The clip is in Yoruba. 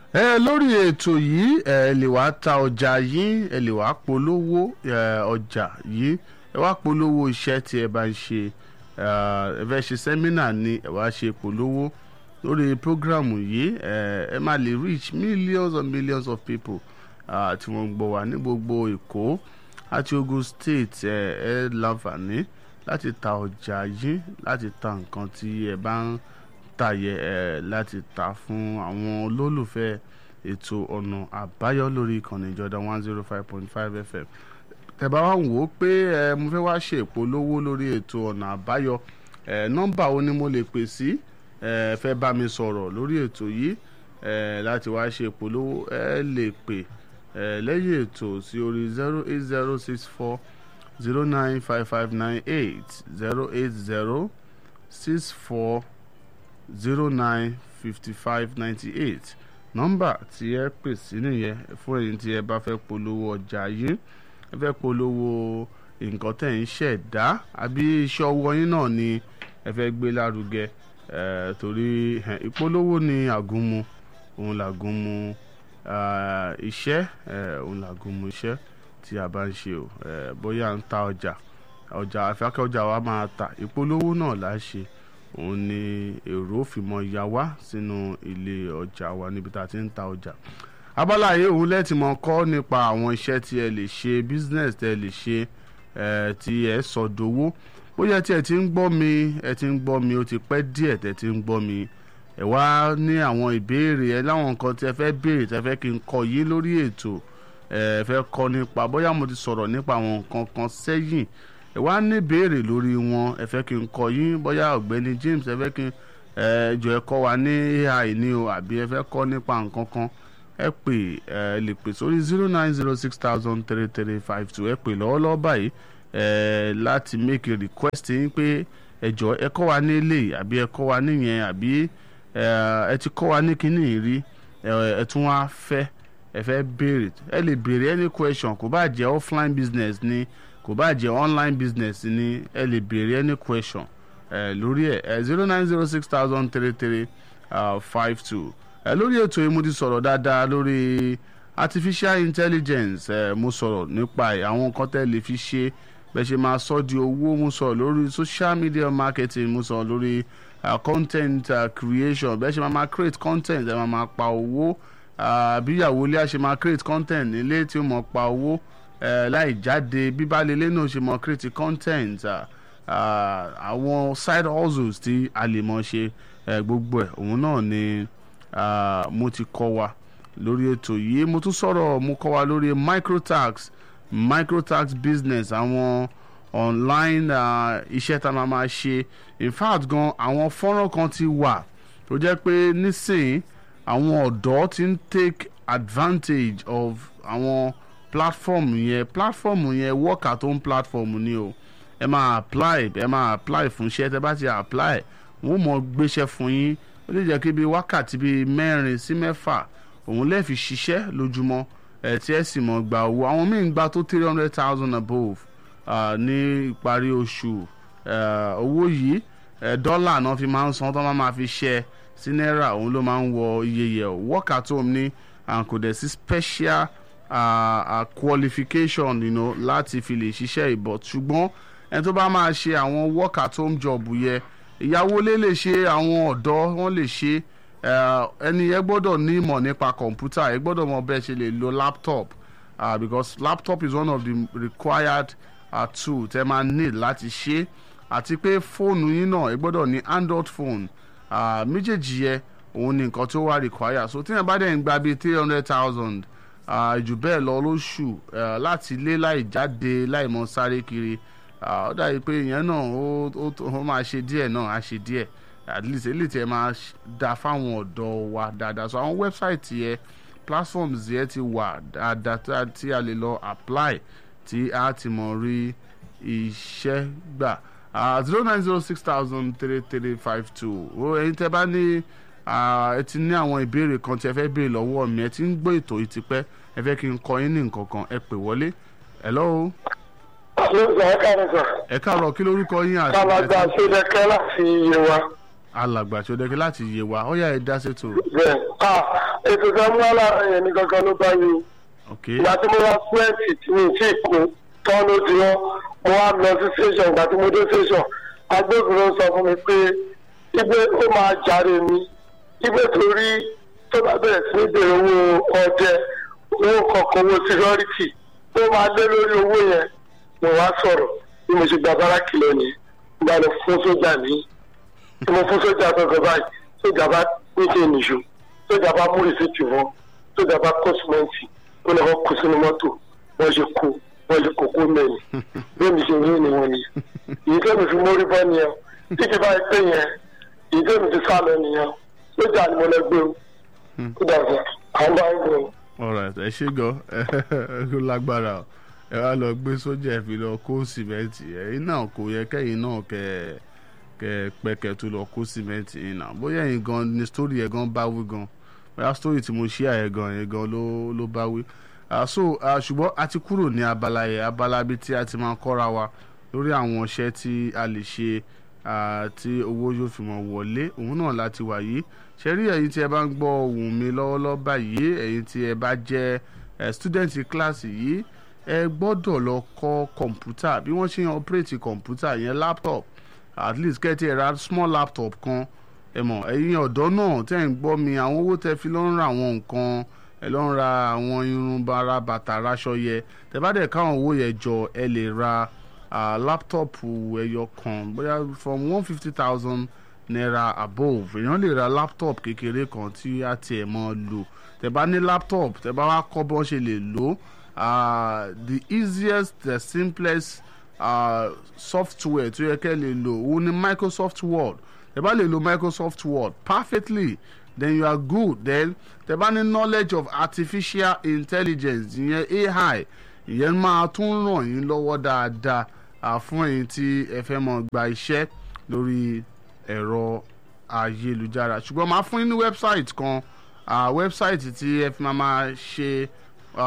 ẹ lórí ètò yìí ẹ lè wá ta ọjà yín ẹ lè wá polówó ẹ, ọjà yìí ẹ wá polówó iṣẹ́ tí ẹ bá ń ṣe ẹ ẹ fẹ́ ṣe sẹ́mínà ni ẹ wá ṣe polówó lórí prógrámù yìí ẹ ẹ máa lè reach millions and millions of people ah, tí wọ́n ń gbọ́ wá ní gbogbo Èkó àti Ogun State ẹ ẹ láǹfààní láti ta ọjà yín láti ta nǹkan tí ẹ bá ń tàyẹ ẹ láti ta fún àwọn olólùfẹ́ ètò ọ̀nà àbáyọ lórí ìkànnì ìjọba one zero five point five fm tẹ́bá wá wò ó pé ẹ mo fẹ́ wá ṣe ìpolówó lórí ètò ọ̀nà àbáyọ ẹ nọ́mbà wo ni mo lè pè sí ẹ fẹ́ bá mi sọ̀rọ̀ lórí ètò yìí ẹ láti wá ṣe ìpolówó ẹ lè pè ẹ lẹ́yìn ètò sí orí zero eight zero six four zero nine five five nine eight zero eight zero six four zero nine fifty five ninety eight nọ́mbà tí ẹ pè sí nìyẹn fún ẹ̀yin tí ẹ bá fẹ́ polówó ọjà yín ẹ fẹ́ polówó nǹkan tẹ̀ ń ṣẹ̀dá àbí iṣẹ́ ọwọ́ yín náà ni ẹ fẹ́ gbé lárugẹ ẹ torí ẹ, ìpolówó ni àgúnmu òun làgúnmu ah, iṣẹ́ ẹ, òun làgúnmu iṣẹ́ tí a bá ń ṣe o ẹ, bóyá à ń ta ọjà ọjà àfẹ́kẹ́ ọjà wa máa ta ìpolówó náà là á ṣe òun ni èrò fìmọ̀ ya wá sínú ilé ọjà wa níbi tá a ti ń ta ọjà abala yìí òun lẹ́tì mọ̀ kọ́ nípa àwọn iṣẹ́ tí ẹ lè ṣe business tí ẹ lè ṣe ẹ tí ẹ sọ dowó bóyá tí ẹ ti ń gbọ́ mi ẹ ti ń gbọ́ mi ó ti pẹ́ díẹ̀ tẹ́ ti ń gbọ́ mi ẹ wá ní àwọn ìbéèrè ẹ láwọn nǹkan tí ẹ fẹ́ béèrè tí ẹ fẹ́ kí n kọ yín lórí ètò ẹ fẹ́ kọ́ nípa bóyá mo ti sọ̀rọ̀ nípa àwọn nǹkan kan sẹ́yìn ẹ wá ní béèrè lórí wọn ẹ fẹ́ kí n kọ yín bóyá ọ̀gbẹ́ni James ẹ fẹ́ kí n ẹ jọ ẹ kọ́ wa ní AI ní o àbí ẹ fẹ́ kọ́ nípa nǹkan kan ẹ pè ẹ lè pè sórí zero nine zero six thousand three three five two ẹ pè lọ́wọ́lọ́wọ́ báyìí ẹ láti make a request yín pé ẹ jọ ẹ kọ́ wa ní eléyìí àbí ẹ kọ́ wa níyẹn àbí ẹ ẹ ti kọ́ wa ní kíní rí ẹ ẹ tún wá fẹ́ ẹ fẹ́ béèrè ẹ lè béèrè any question kò bá jẹ́ offline business ni kò bá jẹ́ online business ni ẹ lè béèrè any question ẹ lórí ẹ ẹ zero nine zero six thousand three three five two ẹ lórí ètò yìí mo ti sọ̀rọ̀ dáadáa lórí artificial intelligence ẹ mo sọ̀rọ̀ nípa ẹ̀ àwọn nǹkan tẹ́ lè fi ṣe bẹ́ẹ̀ ṣe máa sọ di owó mo sọ̀rọ̀ lórí social media marketing mo sọ̀rọ̀ lórí uh, content uh, creation bẹ́ẹ̀ ṣe máa máa create content ẹ máa máa pa owó bí ìyàwó ilé a ṣe máa create content nílé tí ó mọ̀ pa owó uh, láì jáde bíbálẹ̀ ilé náà ṣe mọ̀ create content uh, uh, àwọn side hustles tí a lè mọ̀ ṣe uh, gbogbo ẹ̀ òun náà ni uh, mo ti kọ́ wa lórí ètò yìí mo tún sọ̀rọ̀ mo kọ́ wa lórí microtax microtax business àwọn online uh, iṣẹ́ tá a máa máa ṣe in fact gan àwọn fọ́nrán kan ti wà tó jẹ́ pé nísìnyí àwọn ọ̀dọ́ ti ń take advantage of àwọn platform yẹn platform yẹn work at home platform ni o ẹ máa apply ẹ máa apply fún iṣẹ́ tẹ́ bá ti apply wọ́n mọ̀ gbéṣẹ́ fún yín ó lè jẹ́ kí bíi wákàtí bíi mẹ́rin sí mẹ́fà òun lè fi ṣiṣẹ́ lójúmọ́ ẹ̀ tí ẹ sì mọ̀ gba owó àwọn míì ń gba tó three hundred thousand above uh, ní ìparí oṣù owó yìí dọ́là náà fi máa ń san tó máa ma fi ṣe sí náírà òun ló máa ń wọ iye yẹ work at home ní kò dẹ̀ sí special uh, uh, qualification you know, láti fi lè ṣiṣẹ́ ìbọ̀ ṣùgbọ́n ẹni tó bá máa ṣe àwọn work at home job yẹ ìyàwó lè lè ṣe àwọn ọ̀dọ́ wọ́n lè ṣe ẹni yẹn gbọ́dọ̀ ní ìmọ̀ nípa kọ̀ǹpútà ẹ gbọ́dọ̀ mọ bẹ́ẹ̀ ṣe lè lo laptop uh, because laptop is one of the required uh, tool tẹ́ máa need láti ṣe àti pé fóònù yín náà ẹ gbọ́dọ̀ ní android phone uh, méjèèjì yẹ òun ni nǹkan tó wà require so tí yẹn bá dẹ̀ ń gba bíi three hundred thousand jù bẹ́ẹ̀ lọ lóṣù láti ilé láì jáde láì mọ sáré kiri ó dàbí pé ìyẹn náà ó máa ṣe díẹ̀ náà á ṣe díẹ̀ at least eléyìí tí ẹ máa da fáwọn ọ̀dọ́ wa dáadáa so àwọn website yẹ platforms yẹ ti wà dáadáa tí a lè lọ apply tí a ti mọ̀ rí iṣẹ́ gbà zero nine zero six thousand three three five two o ẹ̀yin tẹ́ bá ní ẹ ti ní àwọn ìbéèrè kan tí ẹ fẹ́ béèrè lọ́wọ́ mi ẹ ti ń gbọ́ ètò yìí tipẹ́ ẹ fẹ́ kí n kọ yín ní nǹkan kan ẹ pè wọlé hello. ẹ káàárọ̀ sọ. ẹ káàárọ̀ kí lórúkọ yín àti. alàgbà sódẹ́kẹ́ láti Yewa. alàgbà sódẹ́kẹ́ láti Yewa ó yá ẹ dá sétò. bẹ́ẹ̀ ètò ìfẹ́ mú alára yẹn ní gangan ló bá yẹ o ok ìgbà tí mo wá fúrẹ́ǹtì tí mi tí kú tán ló di wọn mo wá lọ sí station ìgbà tí mo dé station agbófinró sọ fún mi pé ibi ó máa jàre mi ibi torí tó bá bẹ̀rẹ̀ sí ní bèrè owó ọdẹ owó kọ̀ọ̀kan owó security ó máa lé lórí owó yẹn mo wá sọ̀rọ̀ bí mo ṣe gba báràkì lónìí ìgbà lọ fún sójà ní tí mo fún sójà gbọ̀ngàn báyìí sójà bá níṣẹ́ nìṣó sójà bá mú rìsíìtì wọn sójà bá kó símẹ́ǹtì ó lọ́kọ́ kó sínú mọ́tò wọ́n ṣe kó wọ́n ṣe kókó mẹ́rin bẹ́ẹ̀ mi ṣe rí ni wọ́n ni èyí tó mi fi mórí bọ́ nìyẹn tí kì bá pé yẹn èyí tó mi ti sá lọ nìyẹn sójà ni mo lọ gbé o ó dàgbà àwọn bá ń gbé o. alright ẹ ṣe gan ẹ lágbára o ẹ wá lọ gbé sójà ẹ fi lọ kó sìmẹ́ǹtì ẹ̀yin náà kò yẹ kẹ́yìn náà kẹ́ ẹ kẹ́ ẹ pẹ́kẹ́ tó lọ kó sìmẹ́ǹtì yìí náà bóyá ẹ̀yin gan ni sítórì ẹ̀ gan bá wí gan bóyá sítórì tí mo ṣí àyẹ̀ gan yẹn gan ló ló bá wí. Ah, so ah, ṣùgbọ́n a ti kúrò ní abala yẹn abala bíi tí a ti máa kọ́ra wa lórí àwọn iṣẹ́ tí a lè ṣe ah, tí owó yóò fi mọ̀ wọlé òun náà láti wà yìí ṣe rí ẹ̀yin tí ẹ bá ń gbọ́ ohùn mi lọ́wọ́lọ́wọ́ báyìí ẹ̀yin tí ẹ bá jẹ́ eh, student kíláàsì yìí ẹ gbọ́dọ̀ lọ kọ́ kọ̀ǹpútà bí wọ́n ṣe ń operate kọ̀ǹpútà yẹn laptop at least kẹ́tì ẹ̀ ra small laptop kan ẹ mọ̀ ẹ̀yin ọ̀dọ́ náà tẹ́ ń gbọ́ mi àwọn owó tẹ́ fi lọ́ ń ra àwọn nǹkan ẹ lọ́ ń ra àwọn irun bara bàtà raṣọ yẹ tẹ́ bá dẹ̀ káwọn owó yẹn jọ ẹ lè ra ah, laptop ẹyọ kan bóyá from one fifty thousand naira above èèyàn lè ra laptop kékeré kan tí a tiẹ̀ mọ́ lò tẹ́ bá ní laptop tẹ́ bá wá kọ́ bí wọ́n ṣe lè lò ah, the easiest the simplest uh, software tó yẹ kẹ́ lè lò òun ni microsoft word tẹ́ bá lè lo microsoft word perfectly then you are good then tẹ́ bá ní knowledge of artificial intelligence ìyẹn ai ìyẹn máa tún ràn yín lọ́wọ́ dáadáa uh, fún ẹ̀yin tí ẹ fẹ́ mọ̀ gba iṣẹ́ lórí ẹ̀rọ ayélujára ṣùgbọ́n máa fún yín ní website kan uh, website tí ẹ fi máa máa ṣe